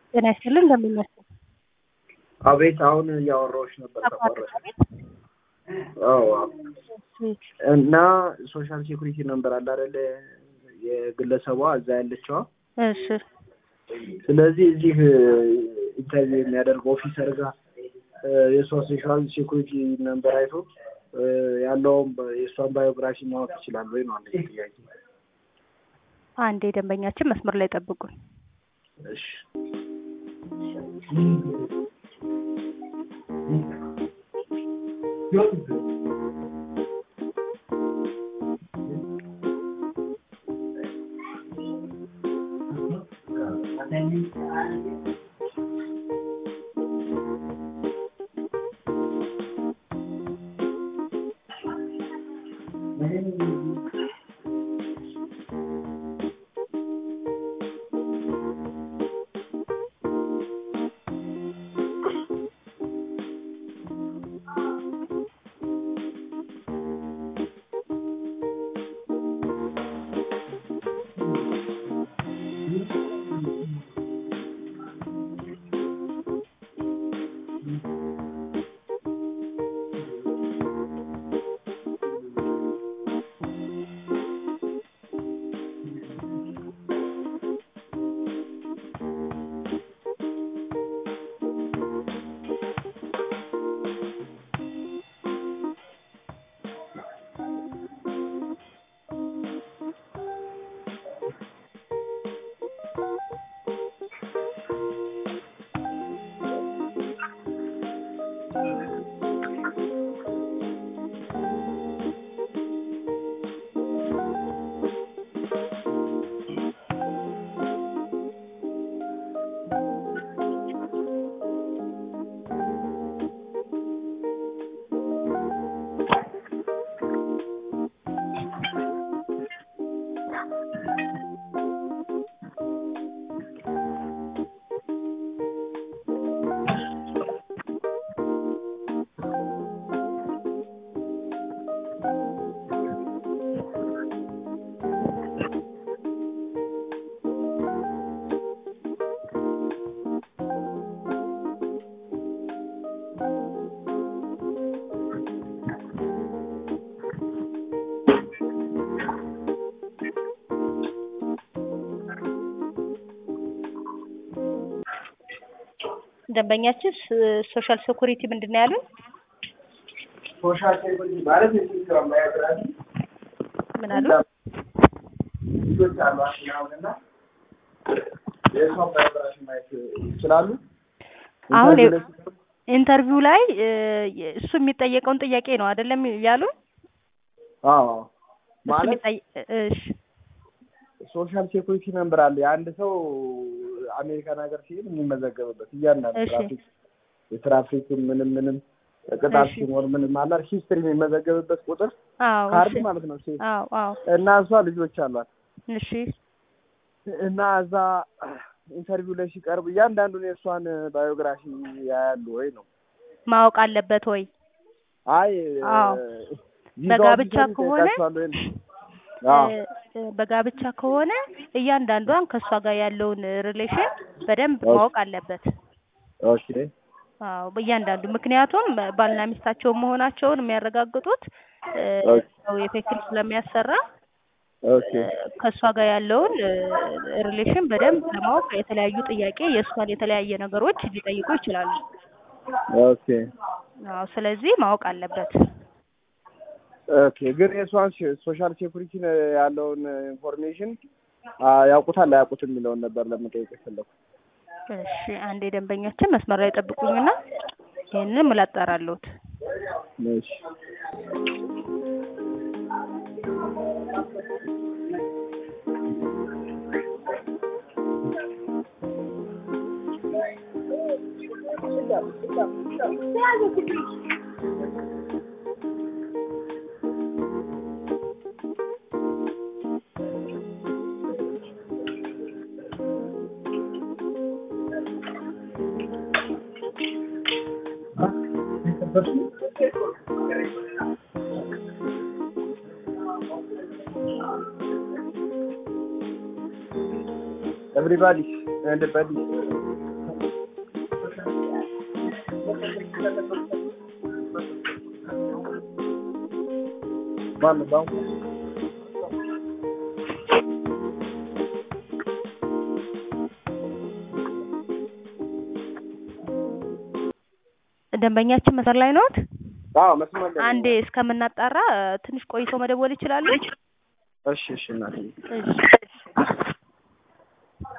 ጤና ይስጥልን እንደምንመስል አቤት አሁን እያወራሁሽ ነበር ተቋረጠ። አዎ አዎ። እና ሶሻል ሴኩሪቲ ነምበር አለ አይደለ? የግለሰቧ እዛ ያለችዋ። እሺ ስለዚህ እዚህ ኢንተርቪው የሚያደርግ ኦፊሰር ጋር የእሷ ሶሻል ሴኩሪቲ ነምበር አይቶ ያለውን የእሷን ባዮግራፊ ማወቅ ይችላል ወይ ነው አንደኛ ጥያቄ። አንዴ ደንበኛችን መስመር ላይ ጠብቁን። እሺ ደንበኛችን ሶሻል ሴኩሪቲ ምንድን ነው ያሉን? ሶሻል ሴኩሪቲ ማለት የስራ ባዮግራፊ ምን አሉ? ልጆች አሏት ምናምንና የእሷን ባዮግራፊ ማየት ይችላሉ። አሁን ኢንተርቪው ላይ ሲቀርቡ ኢንተርቪው ላይ እ እሱ የሚጠየቀውን ጥያቄ ነው አይደለም ያሉን? አዎ እሱ ማለት የሚጠይ- እሺ ሶሻል ሴኩሪቲ ነምበር አለ። የአንድ ሰው አሜሪካን ሀገር ሲሄድ የሚመዘገብበት እያንዳንዱ እሺ። ትራፊክ የትራፊክ ምንም ምንም ቅጣት እሺ። ሲኖር ምንም አላ ሂስትሪ የሚመዘገብበት ቁጥር አዎ ካርድ እሺ ማለት ነው። ሴ- አዎ አዎ እና እሷ ልጆች አሏት እሺ እና እዛ ኢንተርቪው ላይ ሲቀርብ እያንዳንዱን የእሷን ባዮግራፊ ያያሉ ወይ ነው? ማወቅ አለበት ወይ? አይ አዎ። ቪዛ በጋብቻ ኦፊሰር ከሆነ ይጠይቃቸዋል ወይ ነው? አዎ እ እ በጋብቻ ከሆነ እያንዳንዷን ከእሷ ጋር ያለውን ሪሌሽን በደንብ ኦኬ። ማወቅ አለበት። ኦኬ አዎ በእያንዳንዱ ምክንያቱም ባልና ሚስታቸው መሆናቸውን የሚያረጋግጡት እ ኦኬ። ሰው የትክክል ስለሚያሰራ ኦኬ እ ከእሷ ጋር ያለውን ሪሌሽን በደንብ ለማወቅ የተለያዩ ጥያቄ የእሷን የተለያየ ነገሮች ሊጠይቁ ይችላሉ። ኦኬ አዎ ስለዚህ ማወቅ አለበት። ኦኬ ግን የእሷን ሶሻል ሴኩሪቲ ያለውን ኢንፎርሜሽን ያውቁታል አያውቁትም የሚለውን ነበር ለመጠየቅ የፈለኩት። እሺ አንዴ ደንበኛችን መስመር ላይ ጠብቁኝና ይህንን ምላጣራለሁት። እሺ Everybody and buddy. ባለ ባንኩ ደንበኛችን መስመር ላይ ነዎት? አዎ መስመር ላይ አንዴ እስከምናጣራ ትንሽ ቆይተው መደወል ይችላሉ? እሺ እሺ እናትዬ እሺ